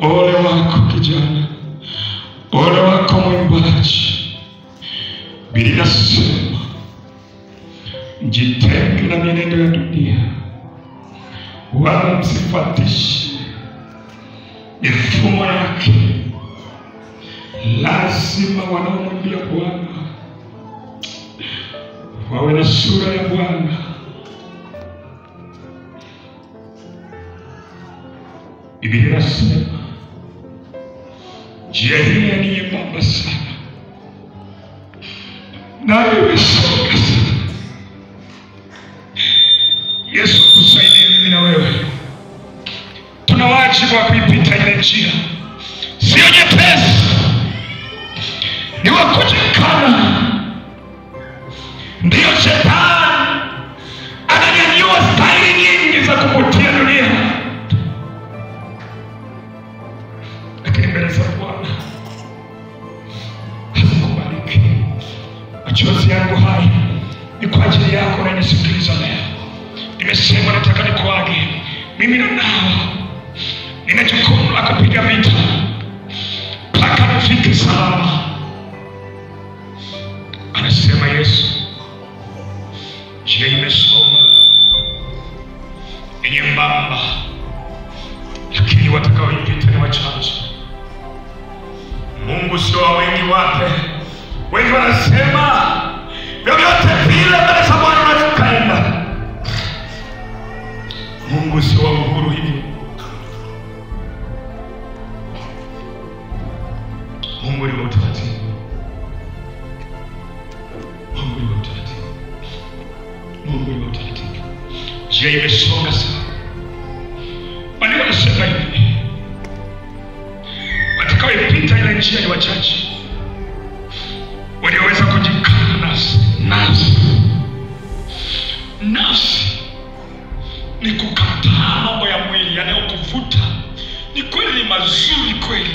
Ole wako kijana, ole wako mwimbaji. Biblia inasema mjitenge na mienendo ya dunia, wala msifuatishe mifumo yake. Lazima wanaomwimbia Bwana wawe na sura ya Bwana. Biblia inasema njia hii ni nyembamba sana, nayo imesonga sana. Yesu akusaidie mimi na wewe, tuna wajibu wa kuipita ile njia, sio nyepesi, ni wa kujikana. Ndiyo shetani ananyanyua staili nyingi za kuvutia dunia, lakini mbele za Bwana hazikubaliki. Machozi yangu haya ni kwa ajili yako unanisikiliza leo. Nimesema nataka nikuage, mimi na nawe nina jukumu la kupiga vita mpaka nifike salama. Anasema Yesu, njia imesoma ni nyembamba, lakini watakaoipita ni wachache. Mungu sio wa wengi wake. Wengi wanasema vyovyote vile mbele za Bwana unaweza ukaenda. Mungu sio wa uhuru hivyo. Mungu ni wa utaratibu. Mungu ni wa utaratibu. Mungu ni wa utaratibu. Njia imesonga sana. Maandiko yanasema hivi, watakaoipita ile njia ni wachache, walioweza kujikana nafsi. Nafsi, nafsi ni kukataa mambo ya mwili yanayokuvuta. Ni kweli, ni mazuri kweli,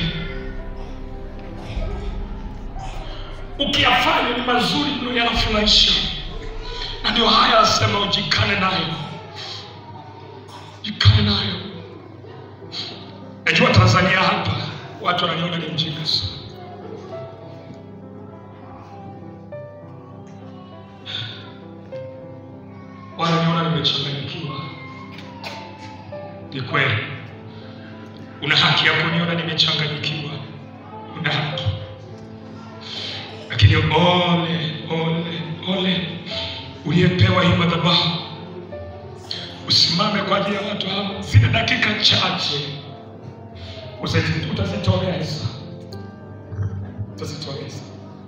ukiyafanya ni mazuri mno, yanafurahisha, na ndio haya asema ujikane nayo, jikane nayo. Najua Tanzania hapa watu wananiona ni mjinga sana. Wananiona nimechanganyikiwa. Ni kweli, una haki ya kuniona nimechanganyikiwa, una haki, lakini ole ole ole uliyepewa hii madhabahu, usimame kwa ajili ya watu hao, zile dakika chache Usazi- utazitoweza, utazitoweza.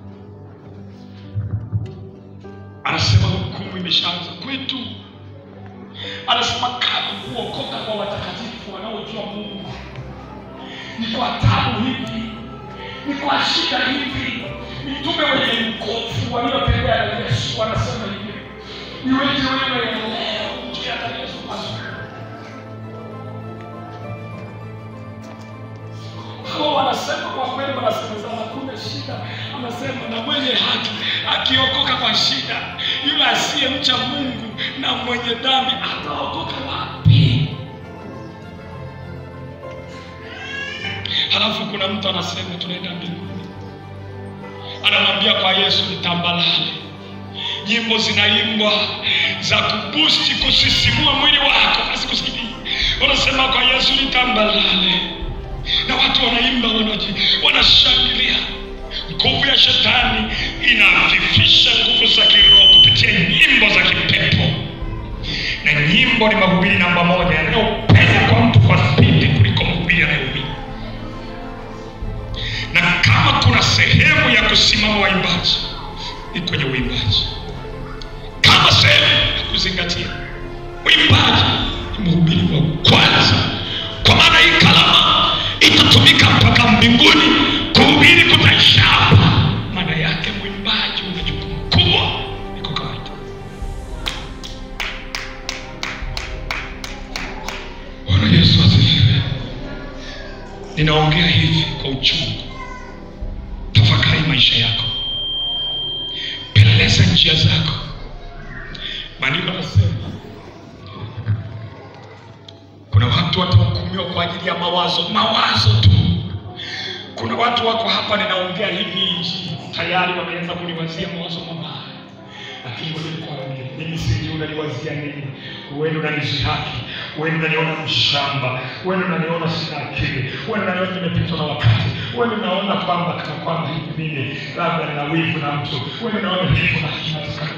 Anasema hukumu imeshaanza kwetu. Anasema kama kuokoka kwa watakatifu wanaojua Mungu ni kwa tabu hivi, ni kwa shida hivi. Mitume wenye mkofu waliotembea na Yesu wanasema hivi, niweje wewe leo njia za Yesu mazuri hao wanasema kwa kweli, wanasemezana, hakuna shida. Anasema na mwenye haki akiokoka kwa shida, yule asiyemcha Mungu na mwenye dhambi ataokoka wapi? Halafu kuna mtu anasema tunaenda mbinguni, anamwambia kwa Yesu ni tambalale. Nyimbo zinaimbwa za kubusti, kusisimua mwili wako, asikusikii. Wanasema kwa Yesu ni tambalale na watu wanaimba wanaji wanashangilia. Nguvu ya shetani inafifisha nguvu za kiroho kupitia nyimbo za kipepo, na nyimbo ni mahubiri namba moja yanayopenya kwa mtu kwa spidi kuliko mahubiri yanayoumiza. Na kama kuna sehemu ya kusimama waimbaji ni kwenye uimbaji, kama sehemu ya kuzingatia uimbaji ni mhubiri wa kwanza, kwa maana hii kalama itatumika mpaka mbinguni. Kuhubiri kutaisha hapa. Maana yake mwimbaji una jukumu kubwa, iko kawaida. Bwana Yesu asifiwe. Ninaongea hivi kwa uchungu. Tafakari maisha yako, peleleza njia zako. Maandiko yanasema kuna watu watahukumiwa kuhudumiwa kwa ajili ya mawazo mawazo tu kuna watu wako hapa ninaongea hivi nchi tayari wameanza kuniwazia mawazo mabaya lakini ngoja nikwambie mimi sijui unaniwazia nini wewe unanishihaki wewe unaniona mshamba wewe unaniona sina akili wewe unaniona nimepitwa na wakati wewe unaona kwamba kana kwamba hivi mimi labda nina wivu na mtu wewe unaona hivi na kinataka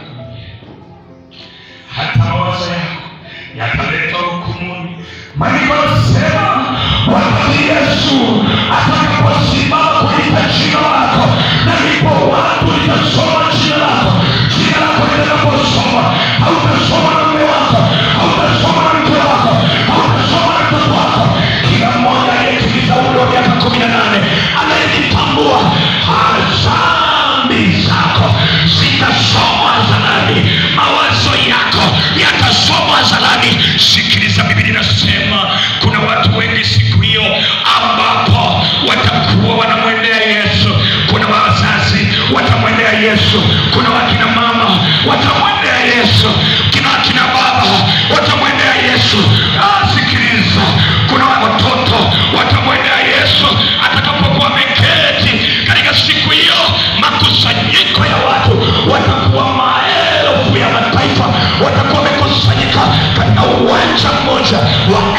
hata mawazo yako yataletwa hukumuni Maandiko yanasema wakati Yesu atakaposimama kuita jina lako, na ndipo watu litasoma jina lako. Jina lako litakaposoma, hautasoma na mume wako, hautasoma na mke wako, hautasoma na mtoto wako. Kila mmoja aliyetimiza umri wa miaka kumi na nane anayejitambua dhambi zako zitasomwa hadharani, mawazo yako yatasomwa hadharani. sikiliza biblia inasema kuna watu wengi siku hiyo ambapo watakuwa wanamwendea yesu kuna wazazi watamwendea yesu kuna wakina mama watamwendea yesu kina wakina baba watamwendea yesu ah, sikiliza kuna watoto watamwendea yesu atakapokuwa ameketi katika siku hiyo makusanyiko ya watu watakuwa maelfu ya mataifa watakuwa wamekusanyika katika uwanja mmoja wa